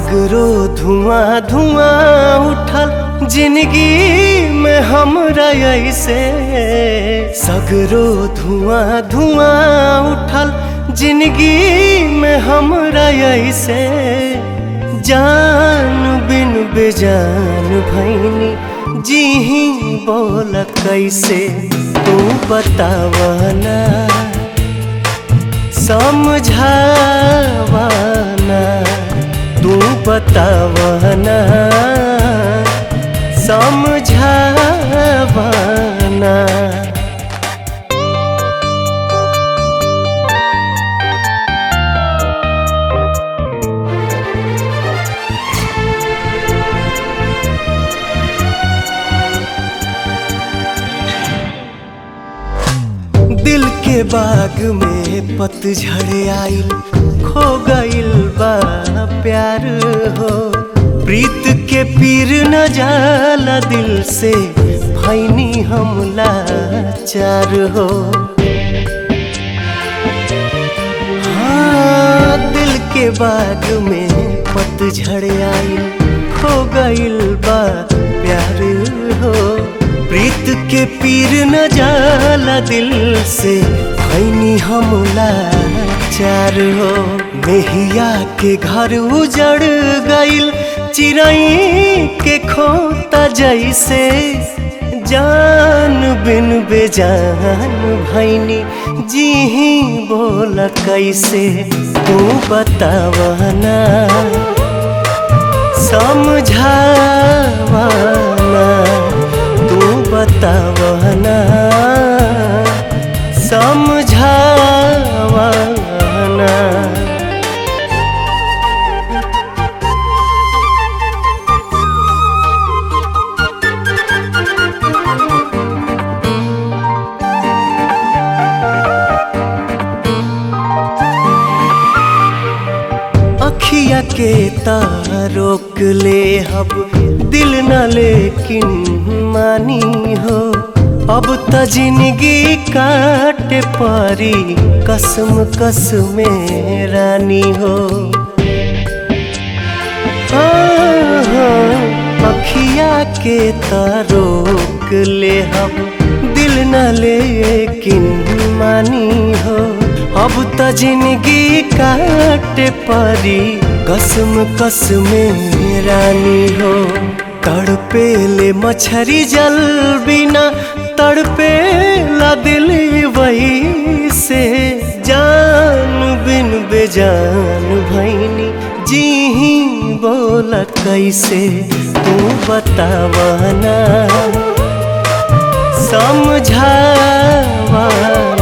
सगरो धुआं धुआं उठल जिंदगी में हमरा ऐसे सगरो धुआं धुआं उठल जिंदगी में हमरा ऐसे जान बिन बेजान भैनी जी ही बोल कैसे तू बतावना समझावना तू बतावना समझावना दिल के बाग में पतझड़ आइल खो गइल बा प्यार हो प्रीत के पीर न जाला दिल से भैनी हमला चार हो हाँ दिल के बाग में पतझड़ आइल खो गइल बा प्यार हो प्रीत के पीर न जाला दिल से भैनी हमला चार हो मेहिया के घर उजड़ गइल चिड़ई के खोता जैसे जान बिन बेजान भैनी जी ही बोल कैसे तू बतावना समझावना तू बतावना समझावना अखिया के तारोक ले हब दिल न लेकिन मानी हो अब त जिंदगी काट पारी कसम कसम रानी हो हाँ, हाँ, अखिया के तारोक ले हब दिल न लेकिन मानी हो अब त जिंदगी काट पारी कसम कसम रानी हो तड़पे ले मछरी जल बिना तड़पे ला दिल वही से जान बिन बेजान भैनी जी ही बोल कैसे तू बतावना समझावना